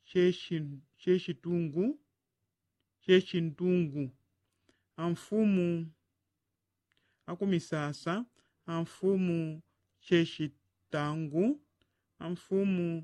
chechi- chechitungu chechintungu amfumu akumisasa amfumu chechitangu amfumu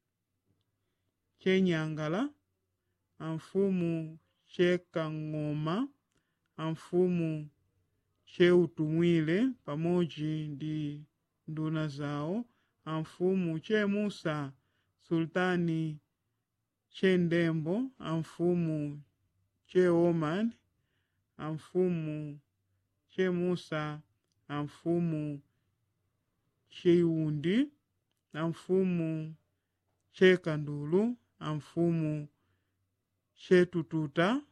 chenyangala amfumu chekang'oma amfumu cheutumwile pamoji ndi nduna zawo amfumu chemusa sultani chendembo amfumu cheoman amfumu chemusa amfumu cheiundi amfumu chekandulu amfumu chetututa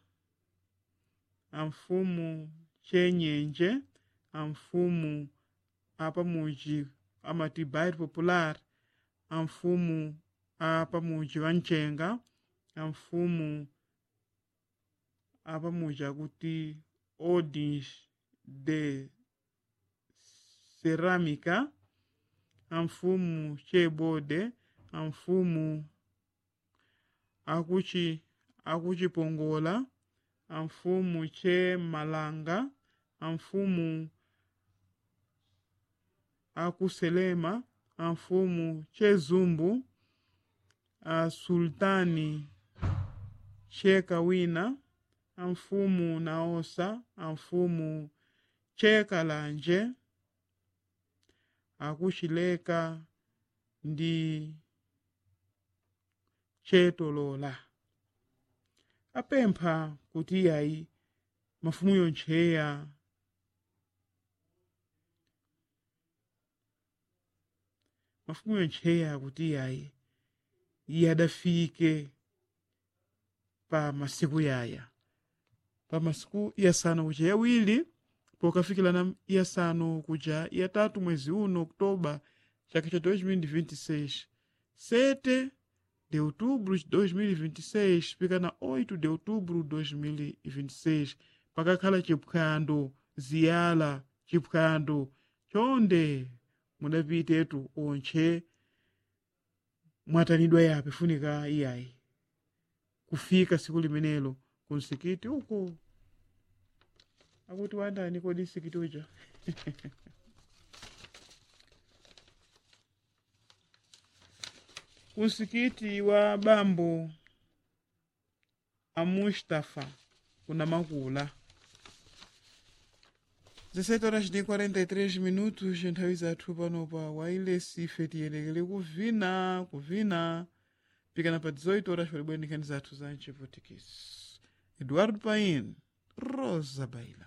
amfumu chenyenje amfumu apamuji amati bairro popular amfumu apamuji wanchenga amfumu apamuji akuti ordens de cerâmica amfumu chebode amfumu akuchi akuchipongola amfumu chemalanga amfumu akuselema amfumu chezumbu asultani chekawina amfumu naosa amfumu chekalanje akuchileka ndi chetolola apempha kuti iyayi mafumu yontcheya mafumu yontcheya kuti iyayi iye adafike pa masiku yaya pa masiku iyasanu kuja yawiri pokafikirana iyasanu kuja iyatatu mwezi uno oktoba chaka cha 2026 7 de outubro de 2026 pikana 8 de outubro 2026 pakakhala chiphwando ziyala chiphwando chonde mudapitetu ontche mwatanidwa yape funika iyayi kufika siku limenelo ku msikiti uko akuti wandani kodi msikiti uja kumsikiti wa bambo amustafa kuna makula 17 horas de 43 minutos nthawi zathu pano pa wailesi ife tiyelekere kuvina kuvina pikana pa 18 horas palibwera nkhani zathu za mchiputikisi eduardo pain rosa baila